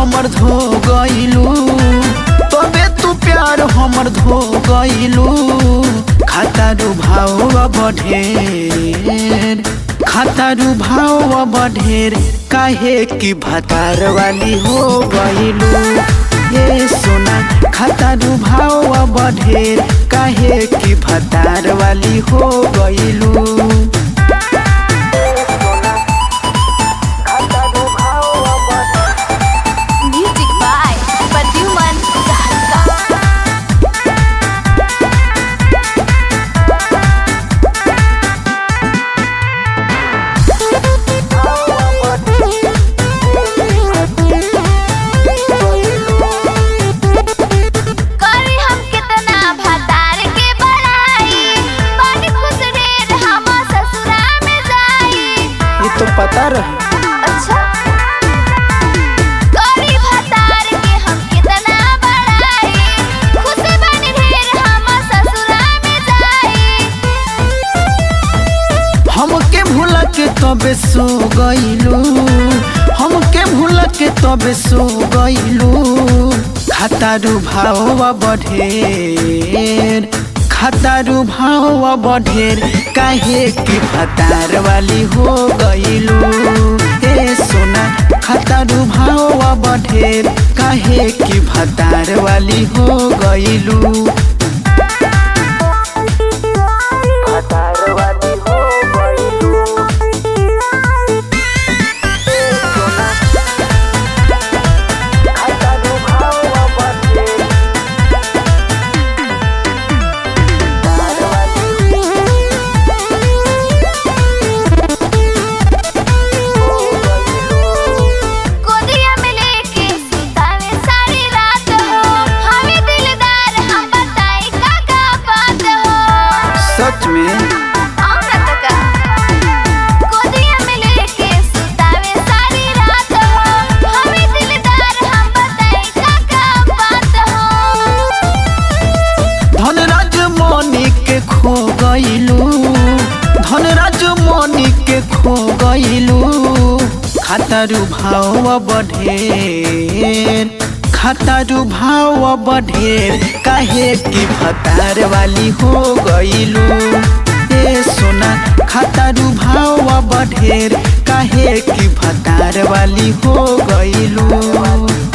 हमर धो गइलू तबे तू प्यार हमर धो गइलू खातारू भाव बढ़ेर खातारू भाव बढ़ेर काहे की भतार वाली हो गइलू ये सोना खातारू भाव बढ़ेर काहे की भतार वाली हो गइलू Music by Pradyuman Sahaska. करी हम कितना भतार के बड़ाई बड़ी खुश ढेर हम ससुरा में जाई ये तो पता रहे अच्छा करी भतार के हम कितना बड़ाई खुश बनी ढेर हम ससुरा में जाई हमके भूल के तबे सो गइलू हमके भूल के तबे सो गइलू खातारू भाव बढ़ेर खातारू भाव बढ़ेर काहे की भतार वाली हो गइलू ए सोना खातारू भाव बढ़ेर काहे की भतार वाली हो गइलू भतार वाली हो गइलू खातारू भाव बढ़ेर भतार वाली गोदिया में लेके सुतावे सारी रात हो हमें दिलदार हम बताई का का बात हो सच में औरत का गोदिया में लेके सुतावे सारी रात हो हमें दिलदार हम बताई का का बात हो धनराज मनी के खो गइलू धनराज मनी के खो गइलू खातारू भाव बढ़ेर खातारू भाव बढ़ेर काहे की भतार वाली हो गइलू ए सोना खातारू भाव बढ़ेर काहे की भतार वाली हो गइलू